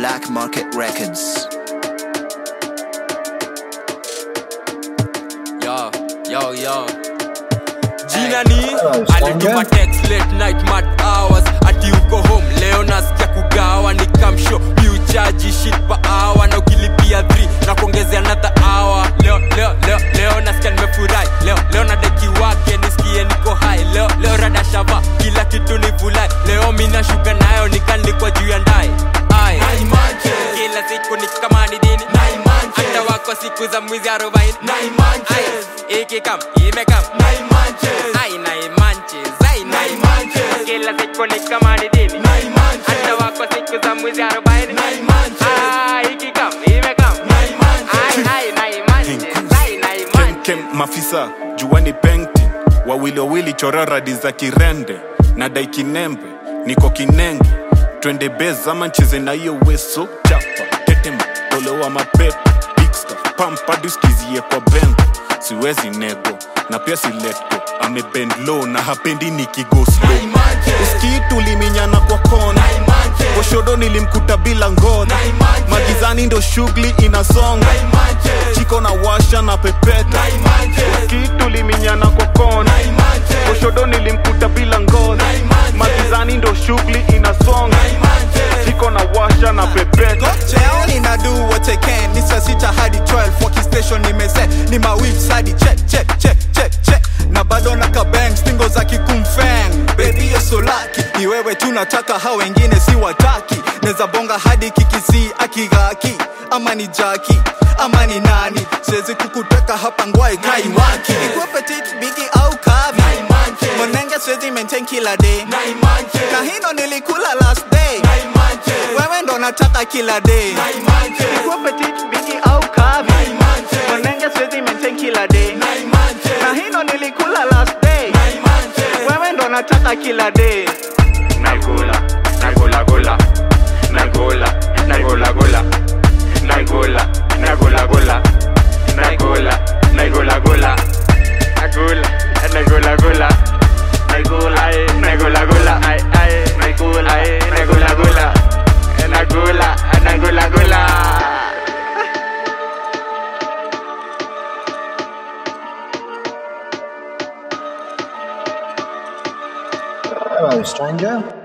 Black Market Records. Yo, yo, yo. Jina ni alituma text late night mad hours ati uko home leo nasikia kugawa ni kamsho miuchaji shit pa hour na ukilipia 3 na kuongezea another hour leo leo leo leo nasikia nimefurahi leo leo na deki wake nisikie niko high leo leo rada shava kila kitu ni vulai leo mina shuka nayo nikanikwa juu ya ndai ai kila siku ni kama ni dini hata wako siku za mwizi arobaini Ai, ikikam imekam ai naimanches ai naimanches kila siku ni kama ni dini hata wako siku za mwizi arobaini Ai, ikikam imekam ai ai naimanches ai naimanches Kem mafisa juani penti wawili wawili chora radi za kirende na dai kinembe niko kinenge twende bez ama ncheze na hiyo weso chapa tetema tolewa mapepo bigsta pampadiskizie kwa bengo siwezi nego na pia siletgo amebend low na hapendi nikigo slow uskii tuliminyana kwa kona oshodo nilimkuta bila ngoja magizani ndo shughuli inasonga chiko na washa na pepeta uskii tuliminyana kwa kona oshodo nilimkuta bila ngoja magizani ndo shughuli inasonga chiko na washa na pepeta Cheoni na do what I can ni saa sita hadi 12 Waki station nimeset ni mawibs hadi check check check check check na bado na kabang stingo za kikumfeng baby you're so lucky ni wewe tu nataka hao wengine si wataki neza bonga hadi kikisi akigaki ama ni jaki ama ni nani siwezi kukuteka hapa ngwai kaiwaki ikuwa petit bigi au kavi monenge siwezi maintain kila day kahino nilikula last day wewe ndo nataka kila day ikuwa petit bigi au kavi monenge siwezi maintain kila day kahino nilikula last day wewe ndo nataka kila day Nagola, Nagola, Gola, Nagola, Nagola, Gola, Nagola, Nagola, Gola, Nagola, Nagola, Gola, Nagola, Nagola, Gola, Nagola, Nagola, Gola, ay, ay, Nagola, Nagola, Gola, Nagola, Nagola, Gola. Hello, stranger.